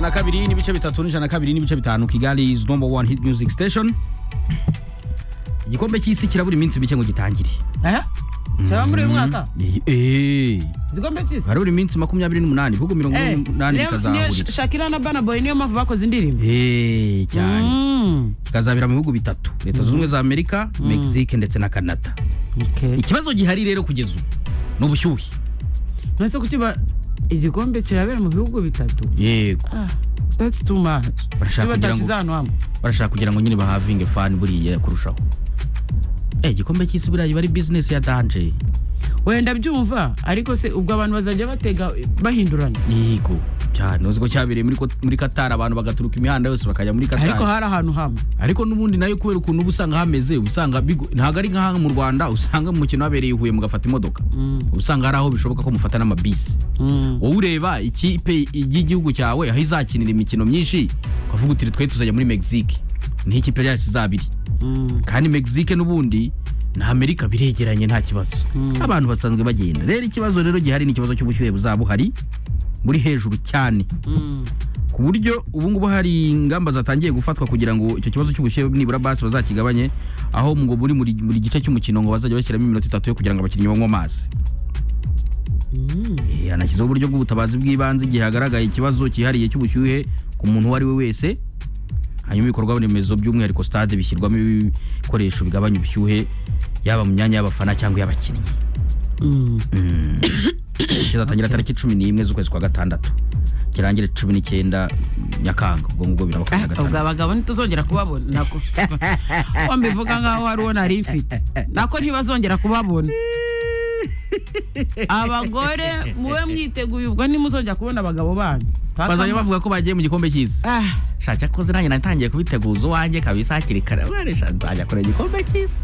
na kabiri n'ibice bitatu n'ijana kabiri n'ibice bitanu kigali is number one hit music station igikombe cy'isi kirabura iminsi mike ngo gitangire aha cyaba muri uyu mwaka Eh, igikombe cy'isi harabura iminsi makumyabiri n'umunani ibihugu mirongo ine Eh, n'umunani rero niyo bikazahurira Sh- Shakira na Burna Boy niyo mpamvu bakoze indirimbo Eh, cyane Mm. bikazabera mu bihugu bitatu leta zunze ubumwe za amerika mexique ndetse na canada Okay. ikibazo gihari rero kugeza ubu ni ubushyuhe nonese kukiba igikombe kirabera mu bihugu bitatu yego Ah, that's too much Barashaka kugira ngo- batashyize ahantu hamwe barashaka kugira ngo nyine bahavinge fani buriya kurushaho Eh, igikombe cy'isi buriya iba ari bizinesi ya danje wenda byumva ariko se ubwo abantu bazajya batega bahindurana yego cyane uzi ko cyabereye muri, kot- muri katari abantu bagaturuka imihanda yose bakajya muri katari ariko hari ahantu hamwe ariko n'ubundi nayo kubera ukuntu uba usanga hameze uba usanga bigo- ntabwo ari nk'aha mu rwanda usanga mu mukino wabereye i huye mugafata imodoka Mm. uba usanga hari aho bishoboka ko mufata n'amabisi Mm. wowe ureba ikipe y'igihugu cyawe aho izakinira imikino myinshi ukavuga uti twe tuzajya muri mexique niho ikipe yacu izaba iri Mm. kandi mexique n'ubundi na amerika biregeranye nta kibazo abantu basanzwe bagenda rero ikibazo rero gihari ni ikibazo cy'ubushyuhe buzaba buhari buri hejuru cyane Mm. ku buryo ubu ngubu hari ingamba zatangiye gufatwa kugira ngo icyo kibazo cy'ubushyuhe nibura basi bazakigabanye aho ngo muri muri buri gice cy'umukino ngo bazajya bashyiramo iminota itatu yo kugira ngo abakinnyi banywe amazi Mm. Eh, anashyizeho uburyo bw'ubutabazi bw'ibanze igihe hagaragaye ikibazo cyihariye cy'ubushyuhe ku muntu uwo ari we wese hanyuma ibikorwa remezo by'umwihariko stade bishyirwamo ibikoresho bigabanya ubushyuhe yaba mu myanya y'abafana cyangwa iy'abakinnyi Mm. kizatangira tariki cumi n'imwe z'ukwezi kwa gatandatu kirangire cumi n'icyenda nyakanga ubwo ngubwo biraba ku ya Ah, ubwo gatandatu abagabo ntituzongera kubabona nako uwo mbivuga nkaho hari uwo nari mfite nako ntibazongera kubabona abagore mube mwiteguye ubwo ntimuzongera kubona abagabo banyu bazajya Bakama- bavuga ko bagiye mu gikombe cy'isi Ah, shaka koze nanjye natangiye kubiteguza uwanjye kabisa hakiri kare barisha nzajya kureba igikombe cy'isi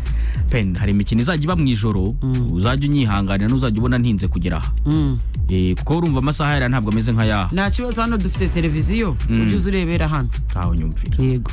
pen hari imikino izajya iba mu ijoro uzajya unyihanganira n'uzajya ubona ntinze kugera aha mm. Eh, kuko urumva amasaha yariya ntabwo ameze nk'ayaha nta kibazo hano dufite televiziyo ujye uza urebera hano ntaho nyumvira yego